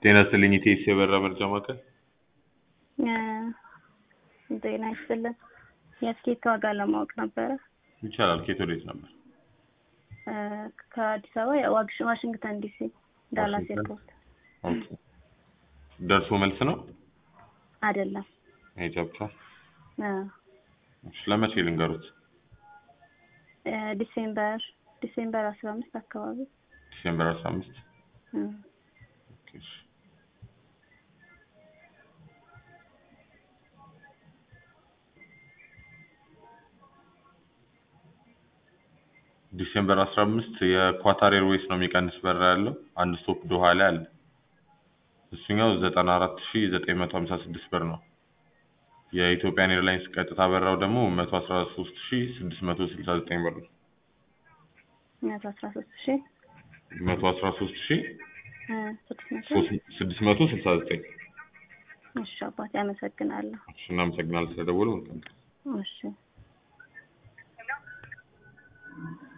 ጤና ይስጥልኝ ኢቴስ የበራ መርጃ ማዕከል ጤና ይስጥልን። የትኬት ዋጋ ለማወቅ ነበረ። ይቻላል። ኬት ወዴት ነበር? ከአዲስ አበባ ዋግሽ- ዋሽንግተን ዲሲ ዳላስ ዋሽንግተን። ኤርፖርት ኦኬ። ደርሶ መልስ ነው አይደለም። መሄጃ ብቻ? አ፣ እሺ፣ ለመቼ ልንገሩት? እ፣ ዲሴምበር ዲሴምበር አስራ አምስት አካባቢ ዲሴምበር አስራ አምስት እ፣ ኦኬ፣ እሺ። ዲሴምበር አስራ አምስት የኳታር ኤርዌይስ ነው የሚቀንስ በረራ ያለው አንድ ስቶፕ ዶሃ ላይ አለ። እሱኛው ዘጠና አራት ሺ ዘጠኝ መቶ ሀምሳ ስድስት ብር ነው። የኢትዮጵያን ኤርላይንስ ቀጥታ በረራው ደግሞ መቶ አስራ ሶስት ሺ ስድስት መቶ ስልሳ ዘጠኝ ብር ነው። መቶ አስራ ሶስት ሺ መቶ አስራ ሶስት ሺ እ፣ ስድስት መቶ ስድስት መቶ ስልሳ ዘጠኝ እሺ አባቴ አመሰግናለሁ። እሺ፣ እናመሰግናለን ስለደወሉ። እሺ